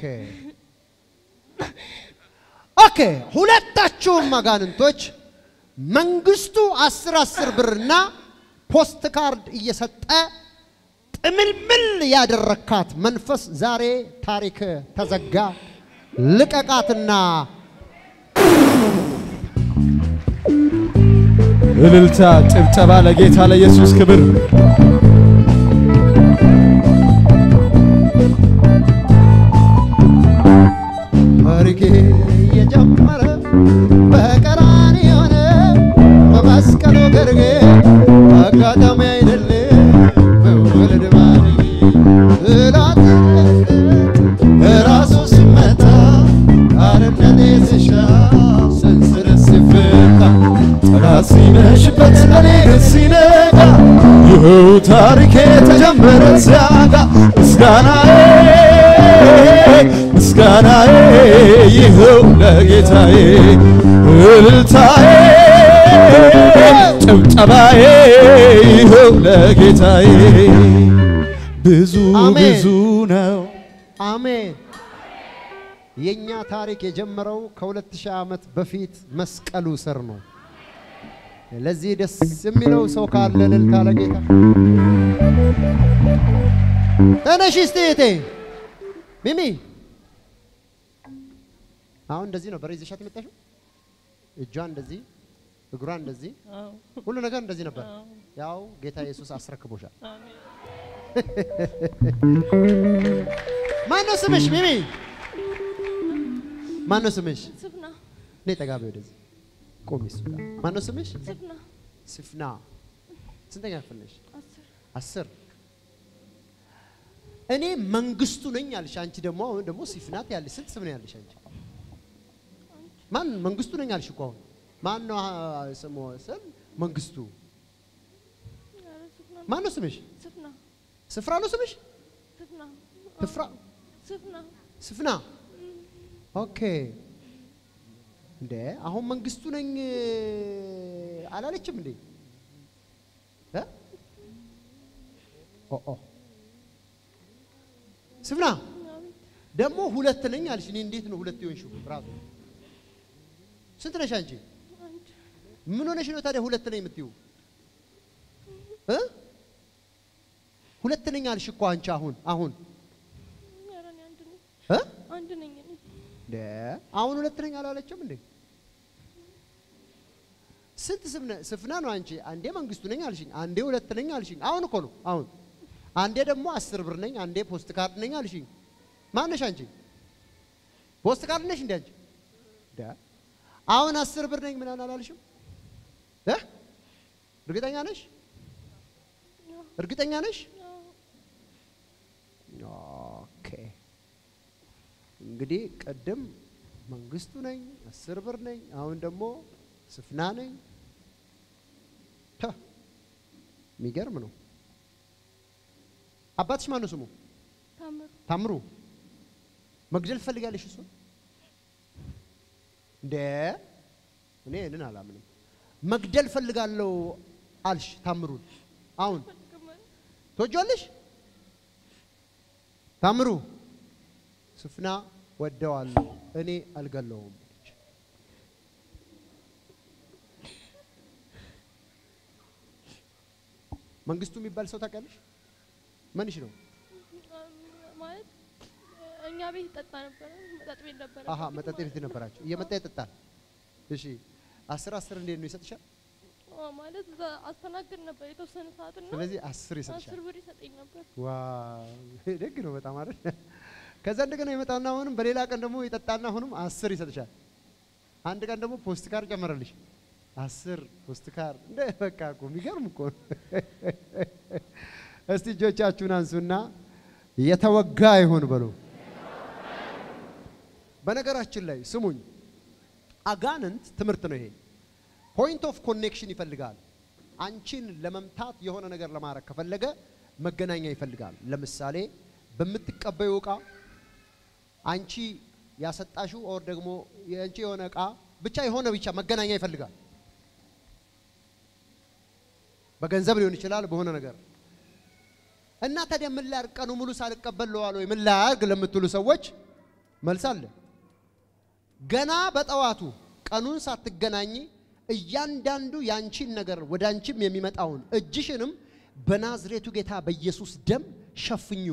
ኦኬ። ሁለታችሁም አጋንንቶች መንግስቱ አስር አስር ብርና ፖስት ካርድ እየሰጠ ጥምልምል ያደረካት መንፈስ ዛሬ ታሪክ ተዘጋ። ልቀቃትና እልልታ፣ ጭብጨባ ለጌታ ለኢየሱስ ክብር። ታሪኬ የጀመረ በቀራንዮ ነው፣ በመስቀሉ ግርጌ አጋጣሚ አይደለም መወለድ ባልዬ እላት ራሱ ሲመታ አርነቴ ስሻ ሰንሰለት ሲፈታ ጠላት ሲመሽበት እኔ ግን ሲነጋ ይኸው ታሪኬ ተጀመረ ሲያጋ ምስጋናዬ ምስጋናዬ ይኸው ለጌታዬ እልልታዬ ጭብጨባዬ ይኸው ለጌታዬ ብዙ አሜን። ብዙ ነው አሜን። የኛ ታሪክ የጀመረው ከሁለት ሺህ ዓመት በፊት መስቀሉ ስር ነው። ለዚህ ደስ የሚለው ሰው ካለ እልልታ ለጌታ ተነሽ እስቲ እህቴ ሚሚ። አሁን እንደዚህ ነበር ይዘሻት የመጣሽው? እጇን እንደዚህ እግሯን እንደዚህ ሁሉ ነገር እንደዚህ ነበር። ያው ጌታ ኢየሱስ አስረክቦሻል። ማን ነው ስምሽ ሚሚ? ማን ነው ስምሽ? ስፍና ነይ ጠጋ በይ ወደዚህ። ቆሚ እሱ ጋር ማነው ስምሽ? ስፍና ስፍና ስንተኛ ክፍል ነሽ? አስር አስር እኔ መንግስቱ ነኝ አልሽ። አንቺ ደግሞ አሁን ደግሞ ሲፍናት ያለሽ ስንት ስም ነው ያለሽ አንቺ? ማን መንግስቱ ነኝ አልሽ እኮ አሁን ማን ነው አ- ስሙ ስም መንግስቱ ኧረ ስፍና ማን ነው ስምሽ? ስፍና ስፍራ ነው ስምሽ? ስፍና ትፍራ ስፍና ስፍና ኦኬ። እንዴ አሁን መንግስቱ ነኝ አላለችም እንዴ? እ? ኦ ኦ ስፍና ደግሞ ሁለት ነኝ አልሽ። እኔ እንዴት ነው ሁለት የሆንሽው? ራሱ ስንት ነሽ አንቺ? ምን ሆነሽ ነው ታዲያ ሁለት ነኝ የምትይው? እ? ሁለት ነኝ አልሽ እኮ አንቺ አሁን አሁን ኧረ እኔ አንድ ነኝ እ? አንድ ነኝ እኔ እንደ አሁን ሁለት ነኝ አላለችም እንዴ? ስንት ስም ነ- ስፍና ነው አንቺ? አንዴ መንግስቱ ነኝ አልሽኝ፣ አንዴ ሁለት ነኝ አልሽኝ። አሁን እኮ ነው አሁን። አንዴ ደግሞ አስር ብር ነኝ፣ አንዴ ፖስት ካርድ ነኝ አልሽኝ። ማነሽ አንቺ? ፖስት ካርድ ነሽ እንዴ አንቺ? እንደ አሁን አስር ብር ነኝ ምናምን አላልሽም? እ? እርግጠኛ ነሽ? እርግጠኛ ነሽ? ኦኬ እንግዲህ ቅድም መንግስቱ ነኝ፣ አስር ብር ነኝ፣ አሁን ደግሞ ስፍና ነኝ። ተ የሚገርም ነው። አባትሽ ማነው ስሙ? ታምሩ ታምሩ። መግደል ትፈልጋለሽ እሱ እንደ እኔ ይህንን አላምንም። መግደል ፈልጋለሁ አልሽ ታምሩን። አሁን ትወጂዋለሽ? ታምሩ ስፍና ወደዋለሁ እኔ አልገለውም አለች። መንግስቱ የሚባል ሰው ታውቂያለሽ? ምንሽ ነው? ማለት እኛ ቤት ይጠጣ ነበረ መጠጥ ቤት ነበረ አሀ መጠጥ ቤት ነበራችሁ። እየመጣ ይጠጣል። እሺ አስር አስር እንዴት ነው ይሰጥሻል? አዎ፣ ማለት እዛ አስተናግድ ነበር የተወሰነ ሰዓት እና ስለዚህ አስር ይሰጥሻል። አስር ብር ይሰጠኝ ነበር ዋው ደግ ነው በጣም አይደል? ከዛ እንደገና ይመጣና አሁንም በሌላ ቀን ደግሞ ይጠጣና አሁንም አስር ይሰጥሻል። አንድ ቀን ደግሞ ፖስት ካር ጨመረልሽ አስር ፖስት ካር እንደ በቃ እኮ የሚገርም እኮ ነው። እስቲ እጆቻችሁን አንሱና የተወጋ ይሁን በሉ። በነገራችን ላይ ስሙኝ፣ አጋንንት ትምህርት ነው ይሄ። ፖይንት ኦፍ ኮኔክሽን ይፈልጋል። አንቺን ለመምታት የሆነ ነገር ለማድረግ ከፈለገ መገናኛ ይፈልጋል። ለምሳሌ በምትቀበዩ እቃ አንቺ ያሰጣሽው ኦር ደግሞ የአንቺ የሆነ እቃ ብቻ የሆነ ብቻ መገናኛ ይፈልጋል። በገንዘብ ሊሆን ይችላል፣ በሆነ ነገር እና ታዲያ ምን ላድርግ? ቀኑ ሙሉ ሳልቀበል ለዋል ወይ ምን ላድርግ ለምትሉ ሰዎች መልስ አለ። ገና በጠዋቱ ቀኑን ሳትገናኝ እያንዳንዱ ያንቺን ነገር ወደ አንቺም የሚመጣውን እጅሽንም በናዝሬቱ ጌታ በኢየሱስ ደም ሸፍኙ።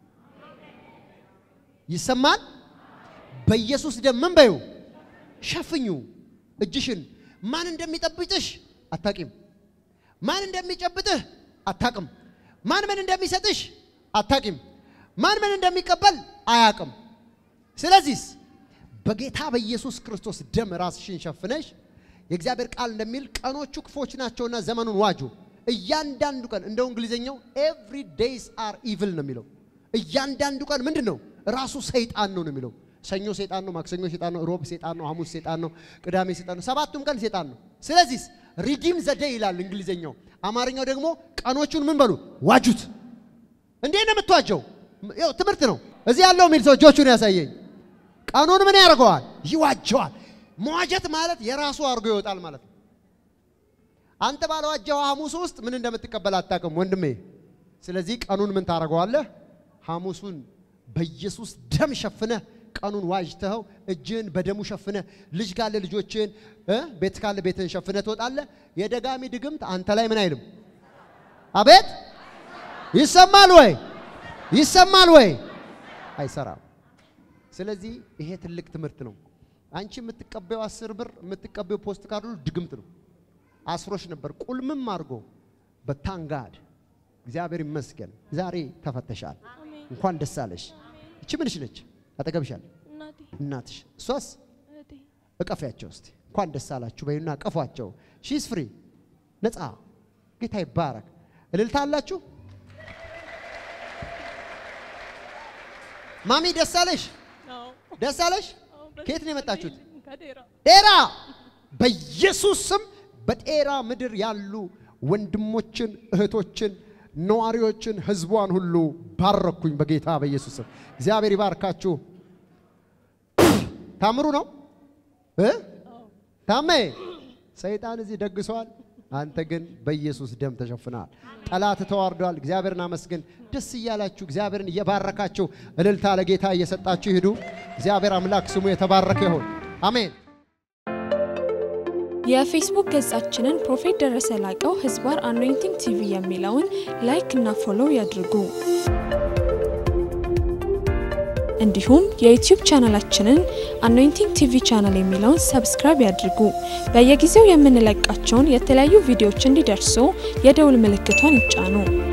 ይሰማል? በኢየሱስ ደም ምን በዩ ሸፍኙ እጅሽን። ማን እንደሚጠብጥሽ አታቂም። ማን እንደሚጨብጥህ አታቅም። ማን ምን እንደሚሰጥሽ አታቂም። ማን ምን እንደሚቀበል አያቅም። ስለዚህስ በጌታ በኢየሱስ ክርስቶስ ደም ራስሽን ሸፍነሽ የእግዚአብሔር ቃል እንደሚል ቀኖቹ ክፎች ናቸውና ዘመኑን ዋጁ። እያንዳንዱ ቀን እንደው እንግሊዝኛው ኤቭሪ ዴይስ አር ኢቭል ነው የሚለው። እያንዳንዱ ቀን ምንድን ነው? ራሱ ሰይጣን ነው ነው የሚለው። ሰኞ ሰይጣን ነው፣ ማክሰኞ ሰይጣን ነው፣ ሮብ ሰይጣን ነው፣ ሐሙስ ሰይጣን ነው፣ ቅዳሜ ሰይጣን ነው፣ ሰባቱም ቀን ሰይጣን ነው። ስለዚህ ሪዲም ዘዴ ይላል እንግሊዝኛው። አማርኛው ደግሞ ቀኖቹን ምን በሉ ዋጁት። እንዴት ነው የምትዋጀው? ያው ትምህርት ነው። እዚህ ያለው የሚል ሰው እጆቹን ያሳየኝ። ቀኑን ምን ያደርገዋል? ይዋጀዋል። መዋጀት ማለት የራሱ አድርጎ ይወጣል ማለት ነው። አንተ ባለዋጀው ሐሙስ ውስጥ ምን እንደምትቀበል አታውቅም ወንድሜ። ስለዚህ ቀኑን ምን ታደርገዋለህ? ሐሙሱን በኢየሱስ ደም ሸፍነህ ቀኑን ዋጅተኸው እጅህን በደሙ ሸፍነህ ልጅ ካለ ልጆችህን እ ቤት ካለ ቤትህን ሸፍነህ ትወጣለህ። የደጋሚ ድግምት አንተ ላይ ምን አይልም። አቤት ይሰማል ወይ? ይሰማል ወይ? አይሰራም። ስለዚህ ይሄ ትልቅ ትምህርት ነው። አንቺ የምትቀበዩ አስር ብር የምትቀበዩ ፖስት ካርዱ ድግምት ነው። አስሮሽ ነበር ቁልምም አድርጎ በታንጋድ እግዚአብሔር ይመስገን ዛሬ ተፈተሻል። እንኳን ደስ አለሽ። እቺ ምንሽ ነች? አጠገብሻል እናቴ እናትሽ። እሷስ እህቴ እቀፊያቸው እስቲ እንኳን ደስ አላችሁ በዩና ቀፏቸው። ሺስ ፍሪ ነፃ። ጌታ ይባረክ። እልልታ አላችሁ? ማሚ ደስ አለሽ? ደስ አለሽ? ከየት ነው የመጣችሁት? ዴራ። በኢየሱስ ስም በጤራ ምድር ያሉ ወንድሞችን፣ እህቶችን፣ ነዋሪዎችን፣ ህዝቧን ሁሉ ባረኩኝ በጌታ በኢየሱስ ስም። እግዚአብሔር ይባርካችሁ። ታምሩ ነው እ ታሜ ሰይጣን እዚህ ደግሰዋል። አንተ ግን በኢየሱስ ደም ተሸፍነሃል። ጠላት ተዋርዷል። እግዚአብሔርን አመስግን። ደስ እያላችሁ እግዚአብሔርን እየባረካችሁ እልልታ ለጌታ እየሰጣችሁ ሂዱ። እግዚአብሔር አምላክ ስሙ የተባረከ ይሁን። አሜን። የፌስቡክ ገጻችንን ፕሮፌት ደረሰ ላቀው ህዝባር አኖይንቲንግ ቲቪ የሚለውን ላይክ እና ፎሎው ያድርጉ። እንዲሁም የዩቲዩብ ቻናላችንን አኖይንቲንግ ቲቪ ቻናል የሚለውን ሰብስክራይብ ያድርጉ። በየጊዜው የምንለቃቸውን የተለያዩ ቪዲዮዎች እንዲደርሱ የደውል ምልክቷን ይጫኑ።